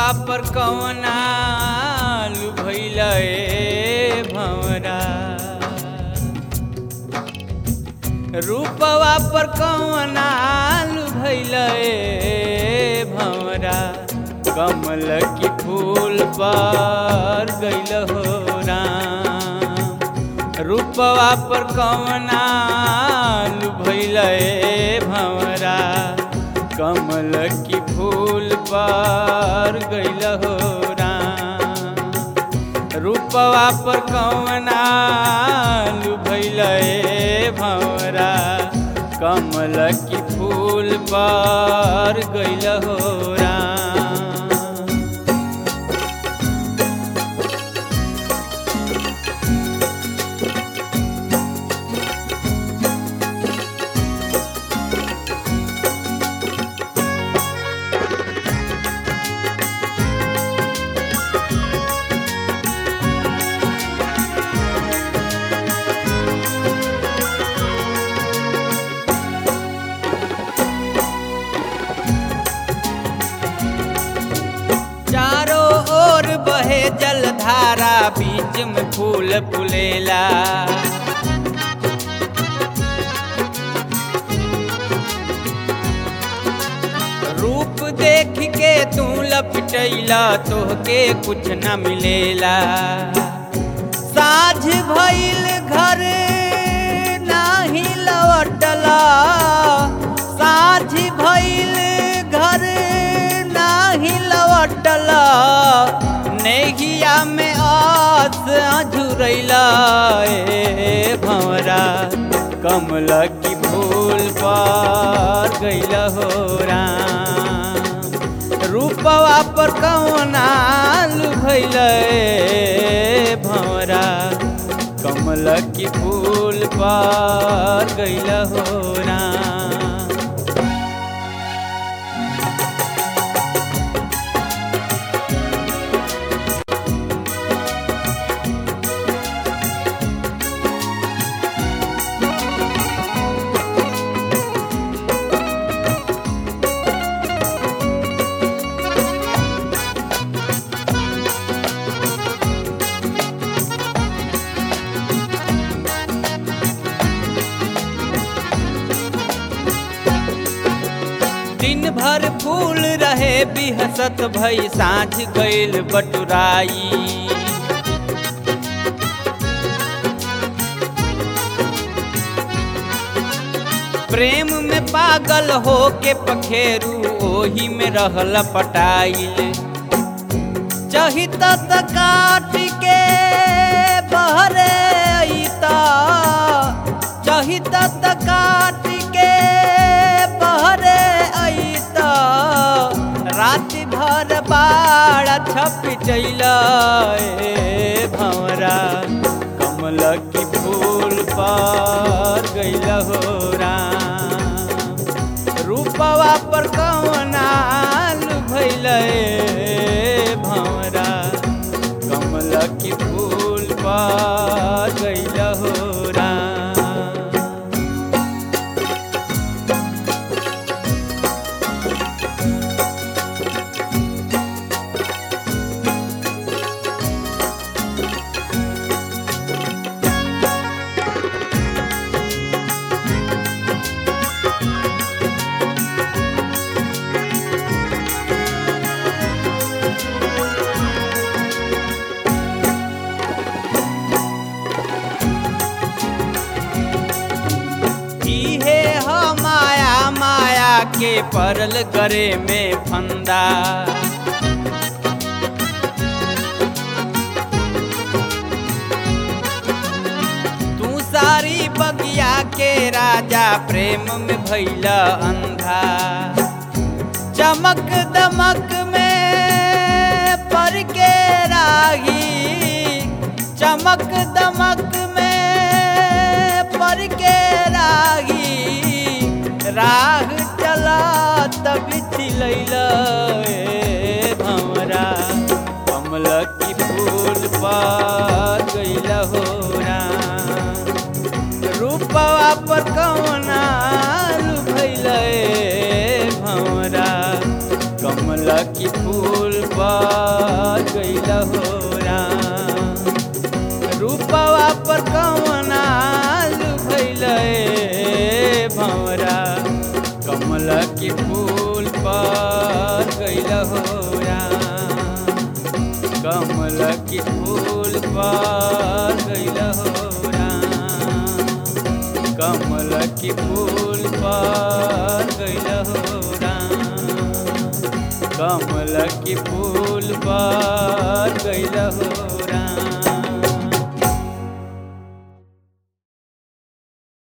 रूपवा पर कवना भैल भवरा रूपवा पर कवना भैल भवरा कमल की फूल पर गैल हो राम रूपवा पर कवना भैल भवरा कमल की फूल पर गैल हो राम रूपवा पर कवना भैल भवरा कमल की फूल पर गैल हो राम चारों ओर बहे जलधारा बीच में फूल फुलेला रूप देख के तू लपटैला तोहके कुछ न मिलेला साझ भइल घर नाही लौटला साझ भइल घर नाही लौटला नेहिया में आस अझुरैला ए भंवरा कमल की फूल पर गैल हो राम रूपवा पर कौना भैल भंवरा कमल की फूल पर गैल हो राम दिन भर फूल रहे बिहसत भई साँझ गईल बटुराई प्रेम में पागल हो के पखेरू ओही में रहल पटाइल चहित त काट के बहरे अइता चहित त काट के बहरे अइता रात भर बाड़ा छप चैल भंवरा कमल की फूल पर गैल हो राम रूपवा पर कवना भैल भंवरा कमल की फूल पर गैल हो राम इहे ह माया माया के परल करे में फंदा तू सारी बगिया के राजा प्रेम में भैला अंधा चमक दमक में पर के राही चमक दमक में पर के राही राह चला तब चिलैल भंवरा कमल की फूल पर गैल हो राम रूपवा पर कौना भैल भंवरा कमल की फूल पर गइल हो राम रूपवा पर कवना भइल भंवरा कमल की फूल पर गइल हो राम कमल की फूल पर गइल हो राम कमल की फूल पर गइल हो राम कमल की फूल पर गइल हो राम